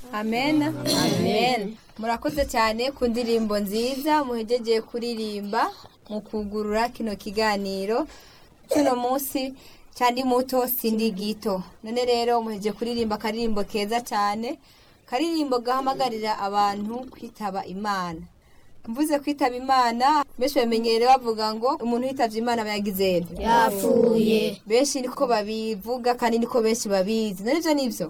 amen amen murakoze cyane ku ndirimbo nziza muhegegeye kuririmba mu kugurura kino kiganiro cy'uno munsi cyandi muto sindi gito none rero muhejeje kuririmba akaririmbo keza cyane karirimbo gahamagarira abantu kwitaba imana mvuze kwitaba imana benshi bamenyereye bavuga ngo umuntu witavye imana aba yagize yapfuye benshi niko babivuga kandi niko benshi babizi none ivyo nivyo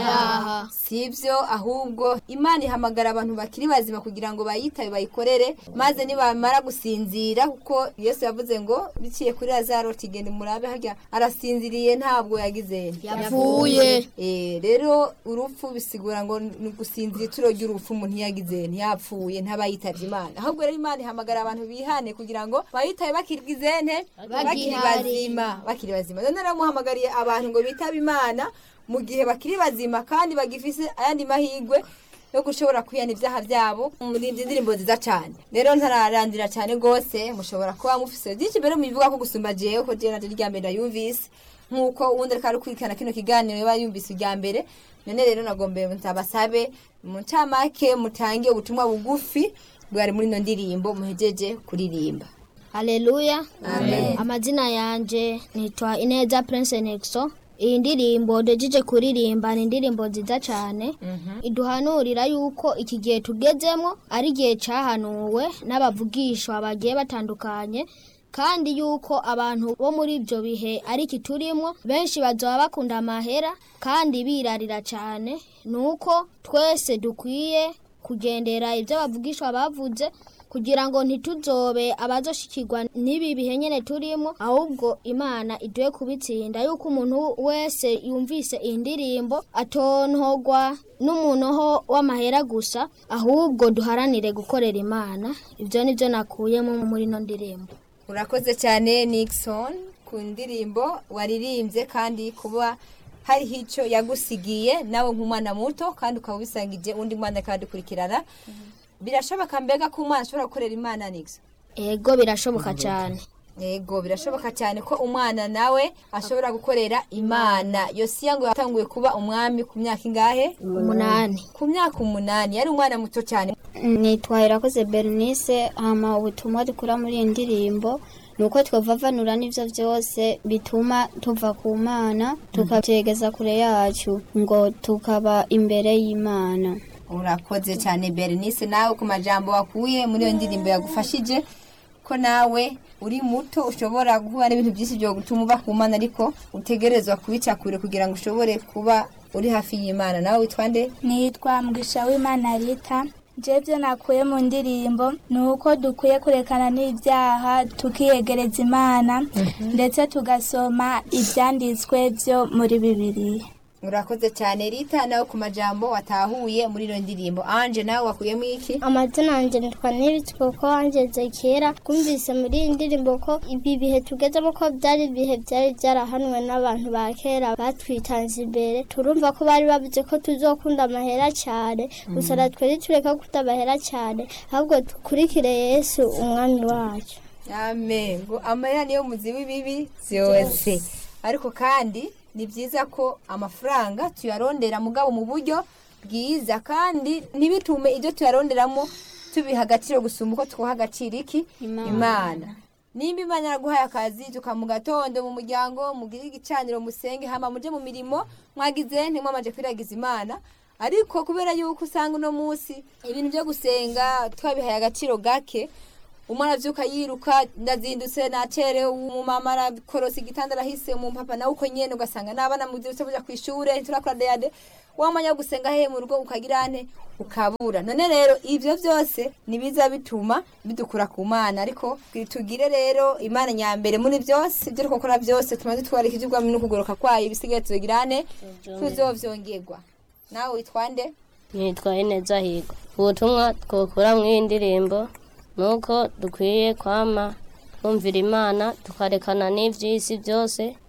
oyaha si ibyo ahubwo imana ihamagara abantu bakiri bazima kugira ngo bayitabe bayikorere maze nibamara gusinzira kuko yesu yavuze ngo biciye kuri lazaro tigende murabe harya arasinziriye ntabwo yagize yapfuye Eh, rero urupfu bisigura ngo ni gusinzira ituro ry'urupfu umuntu yagize ntiyapfuye ntabayitavye imana ahubwo rero imana ihamagara abantu bihane kugira ngo bayitabe bakirigize nte bakiri Bagihari. bazima bakiri bazima none rero muhamagariye abantu ngo bitabe imana mu gihe bakiri bazima kandi bagifise ayandi mahirwe yo gushobora kwihana ibyaha byabo muri izi ndirimbo nziza cyane rero ntararandira cyane rwose mushobora kuba mufise byinshi mbere mubivuga ko gusumba jewe ko jewe naryo rya mbere nayumvise nk'uko uwundi ariko arakurikirana kino kiganiro yaba yumvise irya mbere none rero nagombeye nzabasabe mu ncamake mutange ubutumwa bugufi bwari muri ino ndirimbo muhejeje kuririmba haleluya amazina yanje nitwa ineza prince nexo iyi ndirimbo ndejeje kuririmba ni indirimbo nziza cyane iduhanurira yuko iki gihe tugezemo ari igihe cyahanuwe n'abavugishwa bagiye batandukanye kandi yuko abantu bo muri ibyo bihe ari iki turimo benshi bazaba bakunda amahera kandi birarira cyane ni uko twese dukwiye kugendera ibyo abavugishwa bavuze kugira ngo ntituzobe abazoshikirwa n'ibi bihe nyene turimo ahubwo imana iduhe kubitsinda yuko umuntu wese yumvise iyi ndirimbo atontogwa n'umunoho w'amahera gusa ahubwo duharanire gukorera imana ibyo nibyo nakuyemo muri ino ndirimbo urakoze cyane nixon ku ndirimbo waririmbye kandi kuba hariho icyo yagusigiye nawe nk'umwana muto kandi ukaba ubisangije undi mwana akadukurikirana birashoboka mbega ko umwana ashobora gukorera imana nixon ego birashoboka cyane yego birashoboka cyane ko umwana nawe ashobora gukorera imana yosiya ngo yatanguye kuba umwami ku myaka ingahe umunani ku myaka umunani yari umwana muto cyane nitwa irakoze bernice hama ubutumwa dukura muri iyi ndirimbo ni uko twavavanura n'ibyo byose bituma tuva ku mana tukabyegeza kure yacu ngo tukaba imbere y'imana urakoze cyane bernice nawe ku majambo wakuye muri iyo ndirimbo yagufashije ko nawe uri muto ushobora guhura n'ibintu byinshi byo gutuma uba ku mana ariko utegerezwa kubica kure kugira ngo ushobore kuba uri hafi y'imana nawe witwa nde nitwa mwisha w'imana rita byo nakuye mu ndirimbo ni uko dukwiye kurekana n'ibyaha tukiyegereza imana ndetse tugasoma ibyanditswe byo muri bibiliya urakoze cyane rita nawe ku majambo watahuye muri iyo ndirimbo anje nawe wakuyemo iki amazina yanjye nitwa nibitse kuko wangeze kera twumvise muri iyi ndirimbo ko ibi bihe tugezemo ko byari ibihe byari byarahanwe n'abantu ba kera batwitanze imbere turumva ko bari bavuze ko tuzokunda amahera cyane gusa natwe ntitureka gukunda amahera cyane ahubwo dukurikire yesu umwami wacu amen ngo amarira niyo muzi w'ibibi byose ariko kandi ni byiza ko amafaranga tuyarondera mugabo mu buryo bwiza kandi ntibitume ibyo tuyaronderamo tubiha agaciro gusumba uko twuha agaciro iki imana nimba imana yaraguhaye akazi tuka mu gatondo mu muryango mugire igicaniro musenge hama muje mu mirimo mwagize ntimwamaje kwiragiza imana ariko kubera yuko usanga uno munsi ibintu byo gusenga twabihaye agaciro gake umwana avyuka yiruka ndazindutse nacerewe umumama arakorosa igitanda arahise umupapa nawe uko nyene ugasanga n'abana muzirutse buja kw'ishure turakora deyade wamanya gusenga hehe mu rugo ukagira nte ukabura none rero ivyo vyose nibiza bituma bidukura ku mana ariko tugire rero imana nyambere muri byose ibyo turiko gukora byose tumaze twareka ivy'ubwami no kugoroka kwayo ibisigaye tuzogira nte tuzovyongerwa nawe witwa nde nitwa ineza higo ubutumwa twokura mu iyi ndirimbo ni uko dukwiye kwama twumvira imana tukarekana n'iby'isi byose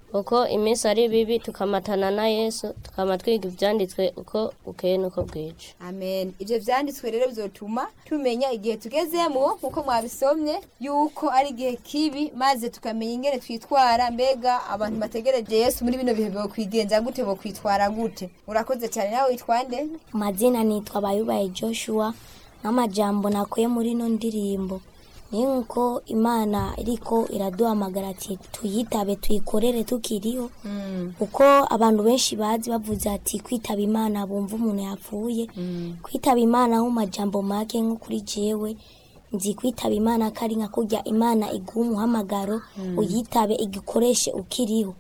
uko iminsi ari bibi tukamatana na yesu tukama twiga ibyanditswe uko bukeye n'uko bwije amen ibyo byanditswe rero bizotuma tumenya igihe tugezemo nk'uko mwabisomye yuko ari igihe kibi maze tukamenya ingene twitwara mbega abantu bategereje yesu muri bino bihe bokwigenza gute bokwitwara gute urakoze cyane nawe witwa nde amazina nitwa bayubaye joshua n'amajambo nakuye muri ino ndirimbo ni nk'uko imana iriko iraduhamagara ati tuyitabe tuyikorere tukiriho kuko abantu benshi bazi bavuze ati kwitaba imana bumva umuntu yapfuye kwitaba imana mu majambo make nko kuri jewe nzi kwitaba imana ko ari nka kurya imana iguha umuhamagaro uyitabe igikoreshe ukiriho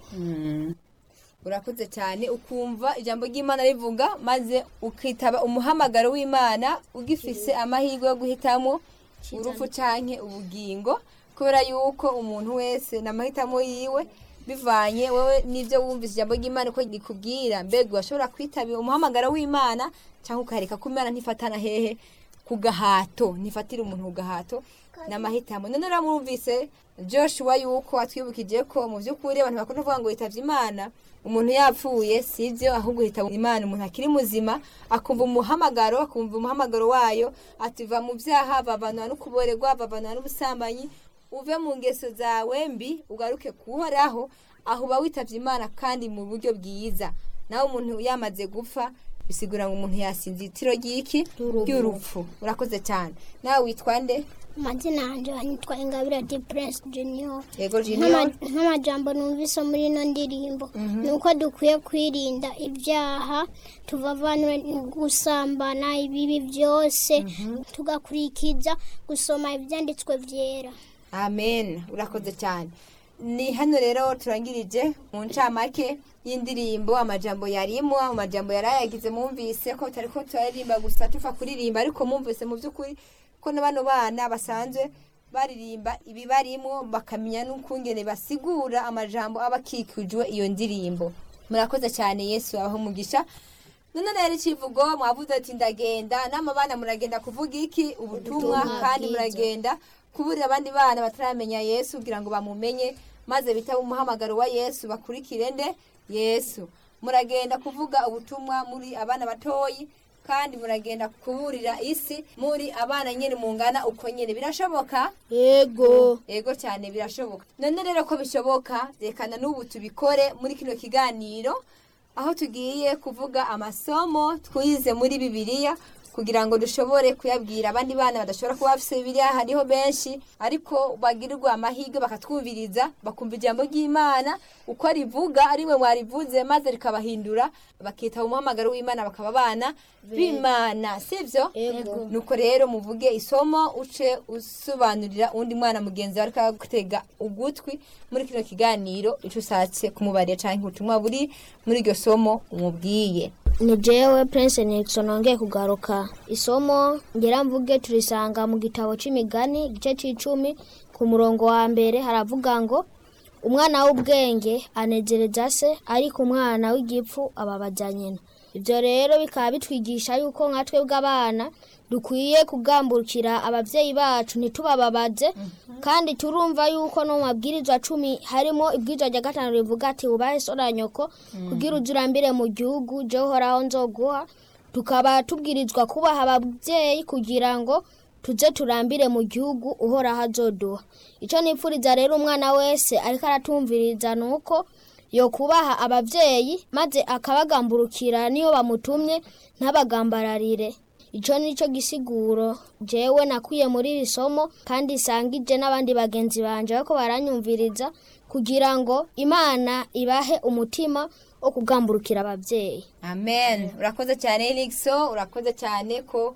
urakoze cyane ukumva ijambo ry'imana rivuga maze ukitaba umuhamagaro w'imana ugifise amahirwe yo guhitamo urupfu canke ubugingo kubera yuko umuntu wese n'amahitamo yiwe bivanye wowe n'ibyo wumvise ijambo ry'imana uko rikubwira mbega urashobora kwitaba umuhamagaro w'imana cyangwa ukareka ko imana ntifatana hehe ku gahato ntifatira umuntu ku gahato n'amahitamo none uramwumvise joshua yuko atwibukije ko mu by'ukuri abantu bakunda kuvuga ngo yitavye imana umuntu yapfuye sibyo ahubwo hitaba imana umuntu akiri muzima akumva umuhamagaro akumva umuhamagaro wayo ativa mu byaha bavanwa no kuborerwa bavanwa n'ubusambanyi uve mu ngeso zawe mbi ugaruke kuhoraho aho uba witavye imana kandi mu buryo bwiza nawe umuntu yamaze gupfa bisigura ngo umuntu yasinze itiro ry'iki ry'urupfu urakoze cyane nawe witwa nde amazina yanjye yitwa ingabire di prince junior yego junior Nk'ama- nk'amajambo numvise muri ino ndirimbo ni uko dukwiye kwirinda ibyaha tuvavanwe gusambana ibibi byose tugakurikiza gusoma ibyanditswe byera amen urakoze cyane ni hano rero turangirije mu ncamake y'indirimbo amajambo yarimo amajambo yari ayagize mwumvise ko tutari ko turaririmba gusa tupfa kuririmba ariko mwumvise mu by'ukuri ko na bano bana basanzwe baririmba ibibarimo bakamenya n'ukungene basigura amajambo aba akikujwe iyo ndirimbo murakoze cyane yesu abaho umugisha none rero ikivugo mwavuze ati ndagenda n'amabana muragenda kuvuga iki ubutumwa kandi muragenda kuburira abandi bana bataramenya yesu kugira ngo bamumenye maze bitaba umuhamagaro wa yesu bakurikire nde yesu muragenda kuvuga ubutumwa muri abana batoyi kandi muragenda kuburira isi muri abana nyine mungana uko nyine birashoboka yego yego cyane birashoboka none rero ko bishoboka rekana n'ubu tubikore muri kino kiganiro aho tugiye kuvuga amasomo twize muri bibiliya kugira ngo dushobore kuyabwira abandi bana badashobora kuba bafite bibiliya hariho benshi ariko bagirirwa amahirwe bakatwumviriza bakumva ijambo ry'imana uko rivuga ari mwe mwarivuze maze rikabahindura bakitaba umuhamagaro w'imana bakaba abana b'imana sibyo Yego. nuko rero muvuge isomo uce usobanurira undi mwana mugenzi wawe ariko gutega ugutwi muri kino kiganiro icyo ushatse kumubarira cyangwa ubutumwa buri muri iryo somo umubwiye ni jewe prince nixon nongeye kugaruka isomo ngira mvuge turisanga mu gitabo c'imigani igice c'icumi ku murongo wa mbere haravuga ngo umwana w'ubwenge anezereza se ariko umwana w'igipfu ababaza nyina ibyo rero bikaba bitwigisha yuko nka twebwe abana dukwiye kugambukira ababyeyi bacu ntitubababaze kandi turumva yuko no mu mabwirizwa cumi harimo ibwirizwa rya gatanu rivuga ati wubahe so na nyoko kugira uze urambire mu gihugu je uhoraho nzoguha tukaba tubwirizwa kubaha ababyeyi kugira ngo tuze turambire mu gihugu uhoraho azoduha icyo nipfuriza rero umwana wese ariko aratumviriza ni uko yo kubaha ababyeyi maze akabagamburukira niyo bamutumye ntabagambararire icyo ni cyo gisiguro jewe nakwiye muri iri somo kandi isangije n'abandi bagenzi banje bariko baranyumviriza kugira ngo imana ibahe umutima wo kugamburukira ababyeyi amen urakoze cyane Elixo urakoze cyane ko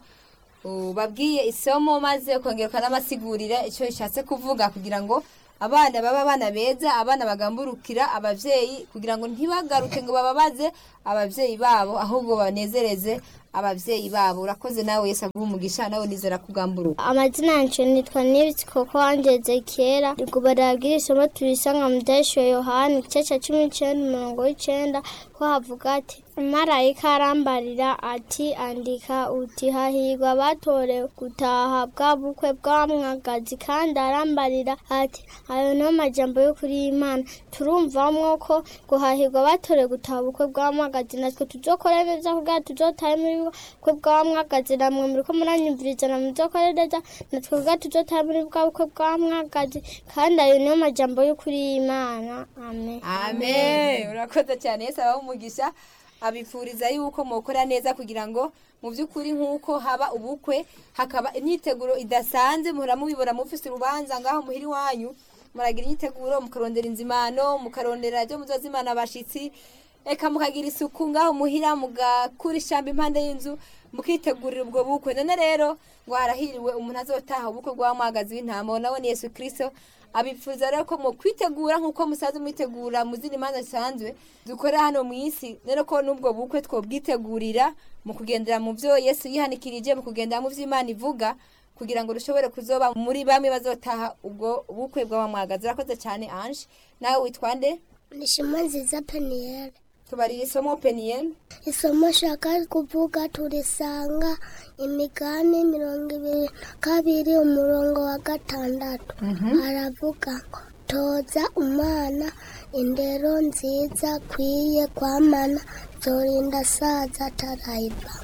ubabwiye isomo maze ukongera ukanamasigurira icyo rishatse kuvuga kugira ngo abana baba abana beza abana bagamburukira ababyeyi kugira ngo ntibagaruke ngo bababaze ababyeyi babo ahubwo banezereze ababyeyi babo urakoze nawe Yesu aguha umugisha nawe nizera kugamburuka amazina yanjye nitwa nibitsi kuko wangeze kera ubwo barabwira isomo turisanga mu byashyuwe yohani igice cya cumi n'icyenda umurongo w'icyenda ko havuga ati marayika arambarira ati andika uti hahirwa batorewe gutaha bwa bukwe bwa mwagazi kandi arambarira ati ayo ni amajambo yo kuri imana turumvamwo ko guhahirwa batorewe gutaha ubukwe bwa mwagazi natwe tuzokora neza kugira tuzotahe muri bukwe bwa mwagazi namwe muriko muranyumviriza na muzokore neza natwe kugira tuzotahe muri bwa bukwe bwa mwagazi kandi ayo niyo majambo yo kuri imana amen amen urakoze cyane yesu abaho umugisha abifuriza yuko mukora neza kugira ngo mu by'ukuri nk'uko haba ubukwe hakaba imyiteguro idasanzwe muhora mubibona mufise urubanza ngaho muhiri wanyu muragira imyiteguro mukarondera inzimano mukarondera ibyo muzozimana abashitsi eka mukagira isuku ngaho muhira mugakura ishyamba impande y'inzu mukitegurira ubwo bukwe none rero ngo harahiriwe umuntu azotaha ubukwe bw'amwagazi w'intama nawe ni yesu kirisito abifuza rero ko mu kwitegura nk'uko musanzwe mwitegura mu zindi manza zisanzwe dukora hano mu isi rero ko n'ubwo bukwe twobwitegurira mu kugendera mu byo yesu yihanikirije mu kugendera mu byo imana ivuga kugira ngo dushobore kuzoba muri bamwe bazotaha ubwo bukwe bw'abamwagazi urakoze cyane anje nawe witwa nde ni shema nziza peniyeri tubarira isomo peniyeni isomo shaka kuvuga turisanga imigani mirongo ibiri na kabiri umurongo wa gatandatu aravuga ngo toza umwana indero nziza akwiye kwamana zorinda saza atarayiva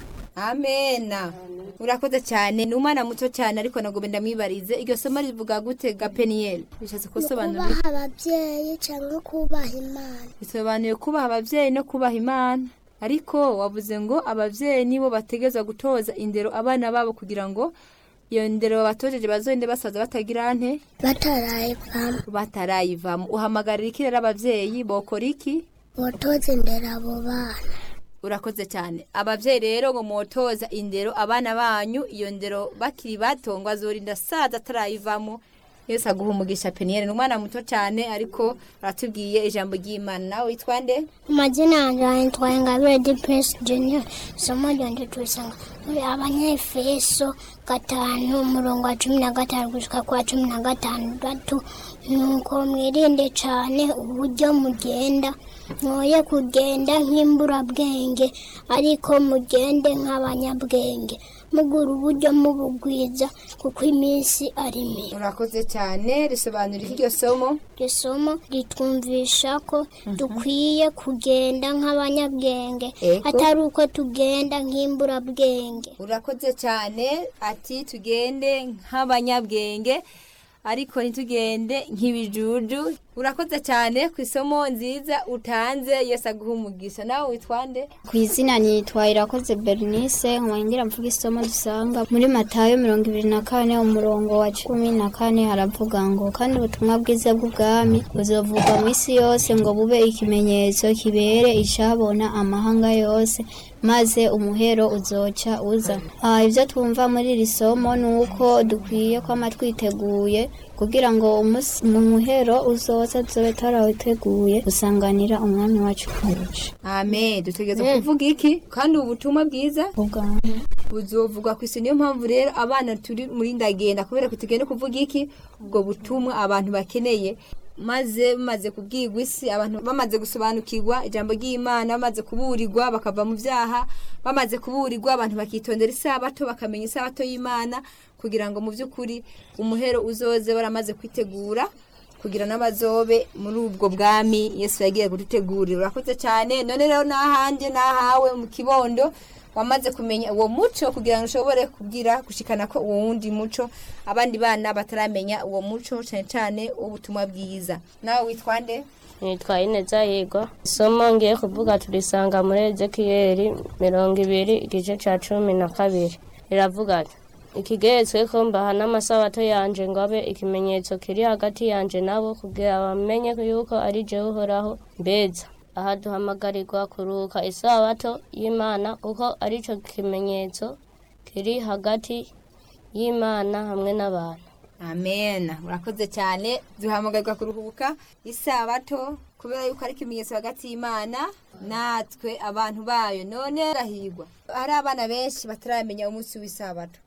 amena urakoze cyane ni umwana muto cyane ariko ntabwo ndamwibarize iryo somo rivuga gute ga peniyeli bishatse kusobanura kubaha ababyeyi cyangwa kubaha imana bisobanuye kubaha ababyeyi no kubaha imana ariko wavuze ngo ababyeyi nibo bategeza gutoza indero abana babo kugira ngo iyo ndero babatojeje bazogende basaza batagira nte batarayivamo batarayivamo uhamagarira iki rero ababyeyi bokora iki botoza indero abo bana urakoze cyane ababyeyi rero ngo mwotoza indero abana banyu iyo ndero bakiri bato ngo azorinda saza atarayivamo yose aguha umugisha peniyeri ni umwana muto cyane ariko aratubwiye ijambo ry'imana nawe witwa nde amazina yanjye yitwa ingabire di puresi junior isomo ryanjye turisanga muri abanyefeso gatanu umurongo wa cumi na gatanu gushyika ku wa cumi na gatandatu nuko mwirinde cyane uburyo mugenda mwoye kugenda nk'imburabwenge ariko mugende nk'abanyabwenge mugura uburyo mubugwiza kuko iminsi ari mibi urakoze cyane risobanura iryo somo iryo somo ritwumvisha ko dukwiye kugenda nk'abanyabwenge Ego. atari uko tugenda nk'imburabwenge urakoze cyane ati tugende nk'abanyabwenge ariko ntitugende nk'ibijuju urakoze cyane ku isomo nziza utanze yose aguha umugisha nawe witwa nde ku izina nitwa irakoze bernice ngira mvuga isomo dusanga muri matayo mirongo ibiri na kane umurongo wa cumi na kane haravuga ngo kandi ubutumwa bwiza bw'ubwami buzovugwa mu isi yose ngo bube ikimenyetso kibere icabona amahanga yose maze umuhero uzoca uza Ah, ibyo twumva muri iri somo ni uko dukwiye kwama twiteguye kugira ngo umunsi mu muhero uzoza tuzobe tarawiteguye gusanganira umwami wacu kurusha amen dutegereza kuvuga iki kandi ubu butumwa bwiza ubwami buzovugwa ku isi niyo mpamvu rero abana turi muri ndagenda kubera ko tugenda kuvuga iki ubwo butumwa abantu bakeneye maze bamaze kubwirwa isi abantu bamaze gusobanukirwa ijambo ry'imana bamaze kuburirwa bakava mu byaha bamaze kuburirwa abantu bakitondera isabato bakamenya isabato y'imana kugira ngo mu by'ukuri umuhero uzoze baramaze kwitegura kugira n'abazobe muri ubwo bwami yesu yagiye kudutegurira urakoze cyane none rero n'ahanjye n'ahawe mu kibondo wamaze kumenya uwo muco kugira ngo ushobore kubwira gushikana ko uwo wundi muco abandi bana bataramenya uwo muco cyane cyane ubutumwa bwiza nawe witwa nde nitwa ineza yigwa isomo ngiye kuvuga turisanga muri ezekiyeli mirongo ibiri igice cya cumi na kabiri riravuga ati ikigeretswe ko mbaha n'amasabato yanje ngo abe ikimenyetso kiri hagati yanje nabo kugira bamenye yuko ari jewe uhoraho mbeza aha duhamagarirwa kuruka isabato y'imana kuko arico kimenyetso kiri hagati y'imana hamwe n'abantu amen urakoze cyane duhamagarwa kuruhuka isabato kubera yuko ari ikimenyetso hagati y'imana natwe abantu bayo none rahigwa hari abana benshi bataramenya umunsi w'isabato